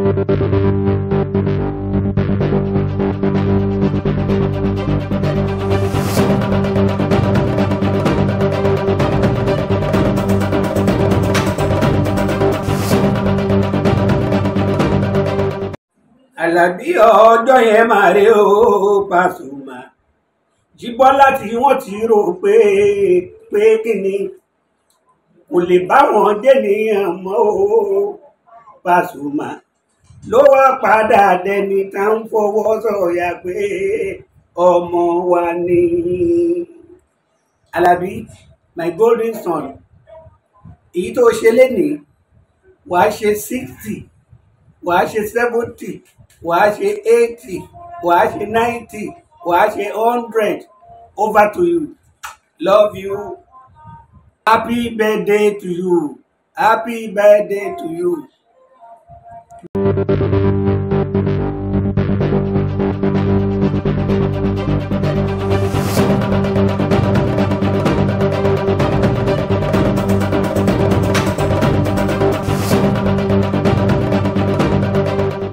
Àlàbí ọjọ́ yẹn máa rí o Pasuma Jíbọ́lá tí wọ́n ti rò pé pé kíni kò lè bá wọn jẹ́nìyàn mọ́ o Pasuma ló wá padà dẹni tá ń fọwọ́ sọ̀yà pé ọmọ wa ni Àlàbí my golden son èyí tó ṣe lénìí wàá ṣe sixty wàá ṣe seventy wàá ṣe eighty wàá ṣe ninety wàá ṣe hundred over to you love you happy birthday to you happy birthday to you.